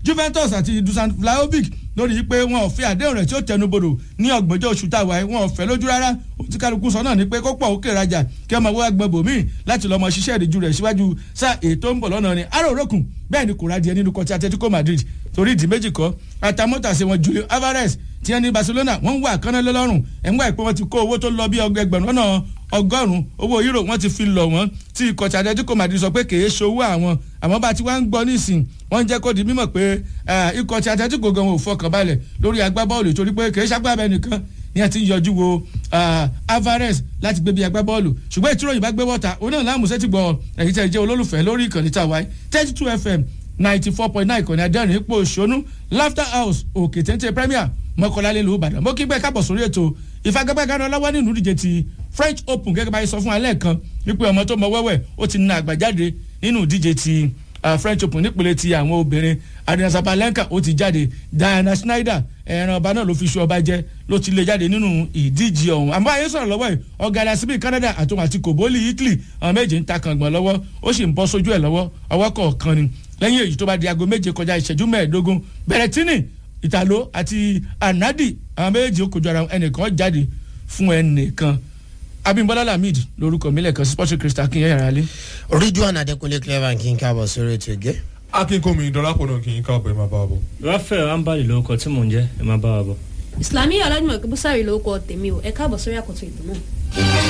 Juventus àti Dusan Vlahovic lórí yìí pé wọn ò fi àdéhùn rẹ̀ tí ó tẹnubodò ní ọgbọ̀njọ́ oṣù táwa ẹ̀ wọn ò fẹ́ lójú rárá òtí kálukú sọ náà ni pé kó pọ̀ òkè rajà kí ọmọ wá gbọ́n bòmíì láti lọ́mọ ṣiṣẹ́ ìdíjú rẹ̀ síwájú sáà ètò ń bọ̀ lọ́nà ni aró òrókùn bẹ́ẹ̀ ni kò radìẹ nínú kọtí Atletico Madrid torí ìdí méjì kọ́ àtàmọ́tàṣe wọn Julio Alvarez tí wọ́n ní Barcelona wọ́n ń wá àkànná lọ́rùn ẹ̀ ń wá ìpè wọn ti kó owó tó lọ bí ẹgbẹ̀rún lọ́nà ọgọ́rùn-ún owó euro wọ́n ti fi lọ̀ wọ́n tí ikọ̀ tí Atletico Madrid sọ pé kèé ṣowó àwọn àmọ́ bá ti wá ń gbọ́ nísìn wọ́n ń jẹ́ kó di mímọ̀ pé ikọ̀ tí Atletico gan ò fọkàn balẹ̀ lórí agbábọ́ọ̀lù torí pé kèé ṣàgbàbẹ́ nìkan ní ẹ ti ń yọjú wo Alvarez láti gbé bí agbábọ́ọ̀lù ṣùgbọ́n ìtura yìí bá gbé wọ́ta òun náà láàmú sẹ́tì gbọ́ ẹ̀yìn tẹ̀ jẹ́ olólùfẹ́ lórí ìkànnì tàwa thirty two fm ninety four point nine ìkànnì adẹ́rìn ipò òṣónú laughter house òkè téńté premier mọ́kànlá lẹ́lu ìbàdàn mo kí gbẹ́ kábọ̀ sórí ètò ìfagagbáganá lọ́wọ́ nínú ìdíje ti french open gẹ́gẹ́ bá yẹ sọ fún alẹ́ kan wípé ọmọ tó mọ wẹ́wẹ́ ó ti na àgbàjáde nínú ìdíje ti french open nípele ti àwọn obìnrin adina zabalenka ó ti jáde diana schneider ẹran ọba náà ló fi ṣu ọba jẹ ló ti lè jáde nínú ìdíje ọ̀hún àmọ́ ayé sọ̀rọ̀ lọ́wọ́ yìí ọ̀gádà síbí canada àtòun àti kòbólì italy àwọn méje ń ta kàngbọ̀n lọ́wọ́ ó sì ń bọ́ sójú ẹ̀ lọ́wọ́ ọwọ́ kọ̀ọ̀kan ni lẹ́yìn èyí tó bá di aago méje kọjá ìṣẹ́jú mẹ́ẹ̀ẹ́dógún bẹ̀rẹ̀tínì ìtàló àti anadi àwọn méjì ó kojú ara ẹnìkan jáde fún ẹnìkan abimbola lamid lórúkọ mi lẹ́ẹ̀kan sí sports crystal kí n yára lé. ridwan adekunle clever kí n káàbọ̀ sórí ètò ìgé. akínkùnmi dọ́lápọ̀ náà kì í káàbọ̀ ẹ̀ máa bá wa bọ̀. rafael ambali lórúkọ tí mò ń jẹ́ ẹ máa bá wa bọ̀. islamiyah ọlọ́dúnmọ̀ kí bùsàrì lórúkọ tèmi o ẹ káàbọ̀ sórí àkọ́tún ètò náà.